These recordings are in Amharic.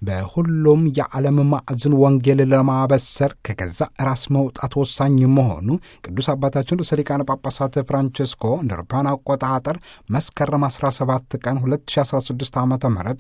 በሁሉም የዓለም ማዕዝን ወንጌል ለማበሰር ከገዛ ራስ መውጣት ወሳኝ መሆኑ ቅዱስ አባታችን ርዕሰ ሊቃነ ጳጳሳት ፍራንቸስኮ እንደ አውሮፓውያን አቆጣጠር መስከረም 17 ቀን 2016 ዓ ም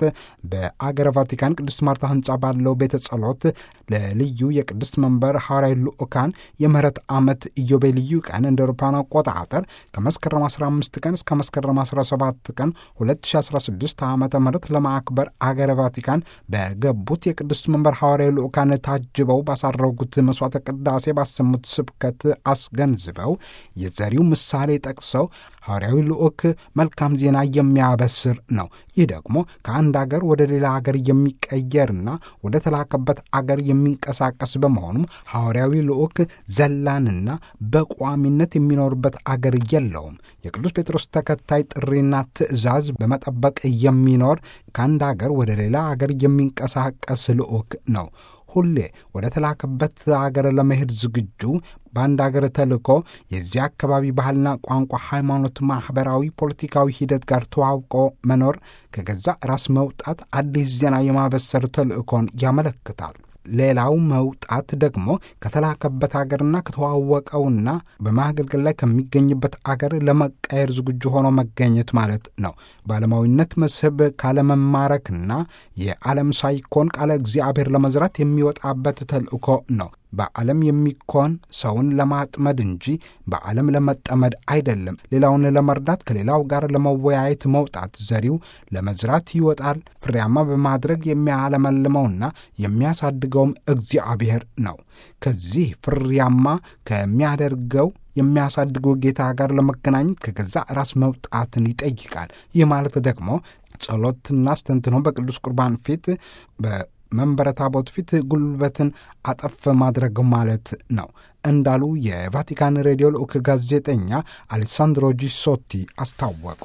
በአገረ ቫቲካን ቅድስት ማርታ ህንፃ ባለው ቤተ ጸሎት ለልዩ የቅድስት መንበር ሐዋርያዊ ልዑካን የምህረት ዓመት ኢዮቤልዩ ቀን እንደ አውሮፓውያን አቆጣጠር ከመስከረም 15 ቀን እስከ መስከረም 17 ቀን 2016 ዓ ም ለማክበር አገረ ቫቲካን በገቡት የቅድስት መንበር ሐዋርያዊ ልዑካን ታጅበው ባሳረጉት መስዋዕተ ቅዳሴ ባሰሙት ስብከት አስገንዝበው የዘሪው ምሳሌ ጠቅሰው ሐዋርያዊ ልዑክ መልካም ዜና የሚያበስር ነው። ይህ ደግሞ ከአንድ አገር ወደ ሌላ አገር የሚቀየርና ወደ ተላከበት አገር የሚንቀሳቀስ በመሆኑም ሐዋርያዊ ልዑክ ዘላንና በቋሚነት የሚኖርበት አገር የለውም። የቅዱስ ጴጥሮስ ተከታይ ጥሪና ትእዛዝ በመጠበቅ የሚኖር ከአንድ አገር ወደ ሌላ አገር የሚንቀሳቀስ ልዑክ ነው። ሁሌ ወደ ተላከበት አገር ለመሄድ ዝግጁ በአንድ አገር ተልኮ የዚያ አካባቢ ባህልና ቋንቋ፣ ሃይማኖት፣ ማኅበራዊ፣ ፖለቲካዊ ሂደት ጋር ተዋውቆ መኖር ከገዛ ራስ መውጣት አዲስ ዜና የማበሰር ተልእኮን ያመለክታል። ሌላው መውጣት ደግሞ ከተላከበት አገርና ከተዋወቀውና በማገልገል ላይ ከሚገኝበት አገር ለመቀየር ዝግጁ ሆኖ መገኘት ማለት ነው። በዓለማዊነት መስህብ ካለመማረክና የዓለም ሳይኮን ቃለ እግዚአብሔር ለመዝራት የሚወጣበት ተልእኮ ነው። በዓለም የሚኮን ሰውን ለማጥመድ እንጂ በዓለም ለመጠመድ አይደለም። ሌላውን ለመርዳት ከሌላው ጋር ለመወያየት መውጣት ዘሪው ለመዝራት ይወጣል። ፍሬያማ በማድረግ የሚያለመልመውና የሚያሳድገውም እግዚአብሔር ነው። ከዚህ ፍሬያማ ከሚያደርገው የሚያሳድገው ጌታ ጋር ለመገናኘት ከገዛ ራስ መውጣትን ይጠይቃል። ይህ ማለት ደግሞ ጸሎትና አስተንትኖ በቅዱስ ቁርባን ፊት መንበረ ታቦት ፊት ጉልበትን አጠፍ ማድረግ ማለት ነው እንዳሉ የቫቲካን ሬዲዮ ልዑክ ጋዜጠኛ አሌሳንድሮ ጂሶቲ አስታወቁ።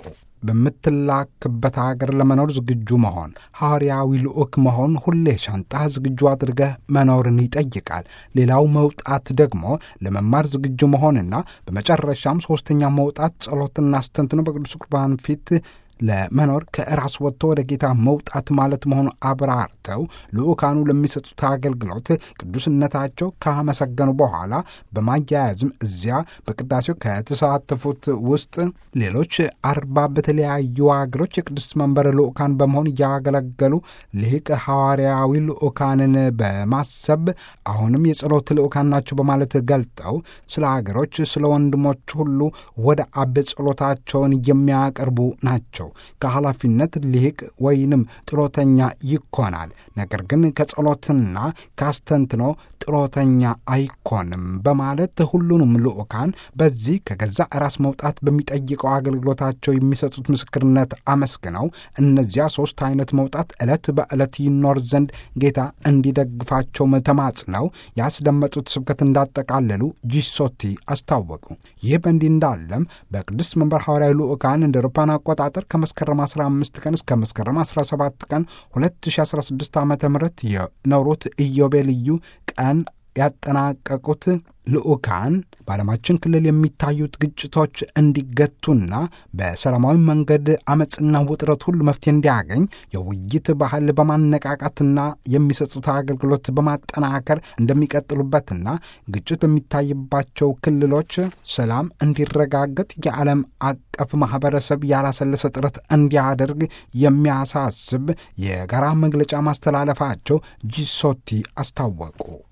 በምትላክበት ሀገር ለመኖር ዝግጁ መሆን ሐዋርያዊ ልዑክ መሆን ሁሌ ሻንጣ ዝግጁ አድርገህ መኖርን ይጠይቃል። ሌላው መውጣት ደግሞ ለመማር ዝግጁ መሆንና በመጨረሻም ሦስተኛ መውጣት ጸሎትና አስተንትኖ በቅዱስ ቁርባን ፊት ለመኖር ከራስ ወጥቶ ወደ ጌታ መውጣት ማለት መሆኑ አብራርተው ልዑካኑ ለሚሰጡት አገልግሎት ቅዱስነታቸው ካመሰገኑ በኋላ በማያያዝም እዚያ በቅዳሴው ከተሳተፉት ውስጥ ሌሎች አርባ በተለያዩ አገሮች የቅዱስ መንበር ልዑካን በመሆን እያገለገሉ ልሂቅ ሐዋርያዊ ልዑካንን በማሰብ አሁንም የጸሎት ልዑካን ናቸው በማለት ገልጠው ስለ አገሮች፣ ስለ ወንድሞች ሁሉ ወደ አብ ጸሎታቸውን የሚያቀርቡ ናቸው። ከኃላፊነት ሊቅ ወይንም ጥሮተኛ ይኮናል። ነገር ግን ከጸሎትና ካስተንትኖ ጥሮተኛ አይኮንም በማለት ሁሉንም ልዑካን በዚህ ከገዛ ራስ መውጣት በሚጠይቀው አገልግሎታቸው የሚሰጡት ምስክርነት አመስግነው እነዚያ ሦስት አይነት መውጣት ዕለት በዕለት ይኖር ዘንድ ጌታ እንዲደግፋቸው ተማጽነው ያስደመጡት ስብከት እንዳጠቃለሉ ጂሶቲ አስታወቁ። ይህ በእንዲህ እንዳለም በቅዱስ መንበር ሐዋርያዊ ልዑካን እንደ አውሮፓውያን አቆጣጠር ከመስከረም 15 ቀን እስከ መስከረም 17 ቀን 2016 ዓ ም የኖሩት ኢዮቤልዩ ቀን ያጠናቀቁት ልዑካን በዓለማችን ክልል የሚታዩት ግጭቶች እንዲገቱና በሰላማዊ መንገድ አመፅና ውጥረት ሁሉ መፍትሄ እንዲያገኝ የውይይት ባህል በማነቃቃትና የሚሰጡት አገልግሎት በማጠናከር እንደሚቀጥሉበትና ግጭት በሚታይባቸው ክልሎች ሰላም እንዲረጋገጥ የዓለም አቀፍ ማህበረሰብ ያላሰለሰ ጥረት እንዲያደርግ የሚያሳስብ የጋራ መግለጫ ማስተላለፋቸው ጂሶቲ አስታወቁ።